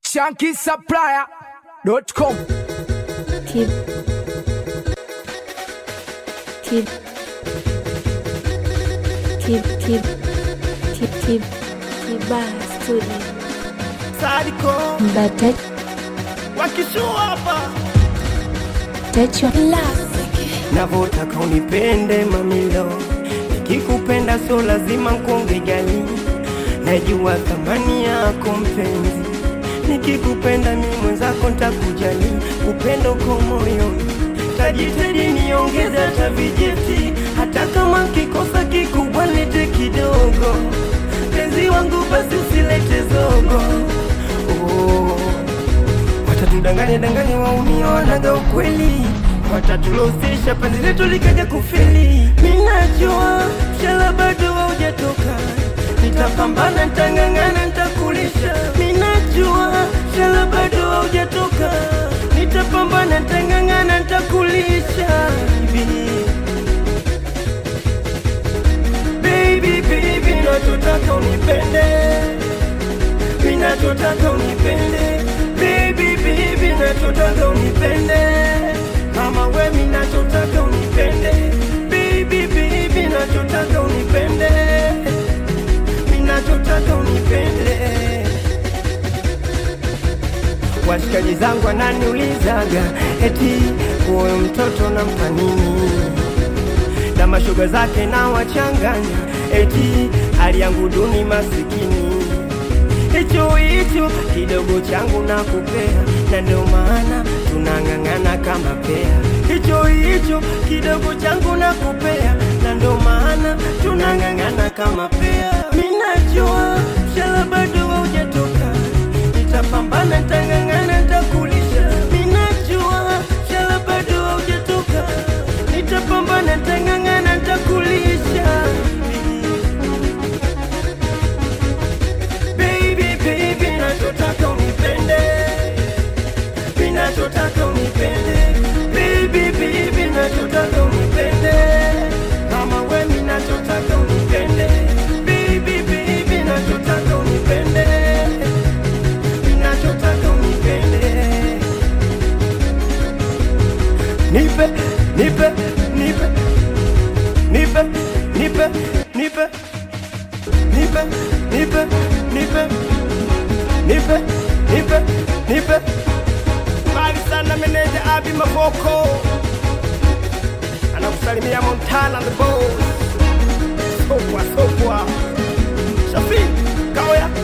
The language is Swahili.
shankisupplier.com Keep. Keep. Keep. Keep. Keep. Keep. Kiba Studio. Sadiko Mbata wakishua hapa Techo navotaka unipende mamilo, nikikupenda so lazima nkuonge gali, najua thamani yako mpenzi, nikikupenda mi mwenzako ntakujali, upendo uko moyoni, tajitahidi niongeze hata vijeti, hata kama kikosa kikubwa lete kidogo, penzi wangu basi usilete zogo oh. Watatudanganya danganya waumia wanaga ukweli, watatulosesha penzi letu likaja kufeli. Minajua mshala bado haujatoka, nitapambana, nitang'ang'ana, nitakulisha. Minajua mshala bado haujatoka, nitapambana, nitang'ang'ana, nitakulisha. Baby, baby, nachotaka unipende minachotaka unipende baby baby nachotaka unipende kama we minachotaka unipende baby baby nachotaka unipende minachotaka unipende washikaji zangu wananiulizaga eti huyo mtoto nampa nini na mashoga zake na wachanganya eti hali yangu duni masikini hicho hicho kidogo changu na kupea, na ndio maana tunang'ang'ana kama pea. Hicho hicho kidogo changu na kupea, na ndio maana tunang'ang'ana kama pea. Minajua mshala bado haujatoka, nitapambana, nitang'ang'ana, nitakulisha. Minajua mshala bado haujatoka, nitapambana, nitang'ang'ana, nitakulisha. Baby, baby, nachotaka unipende, mi nachotaka unipende, baby, baby, nachotaka unipende, kama we mi nachotaka unipende, baby, baby, nachotaka unipende, mi nachotaka unipende, nipe, nipe, nipe, nipe, nipe, nipe nipe, nipe, nipe, nipe, nipe, nipe. Mbali sana meneja Abi Mavoko anakusalimia Montana the boss. Sokwa, sokwa. Shafi, Kaoya.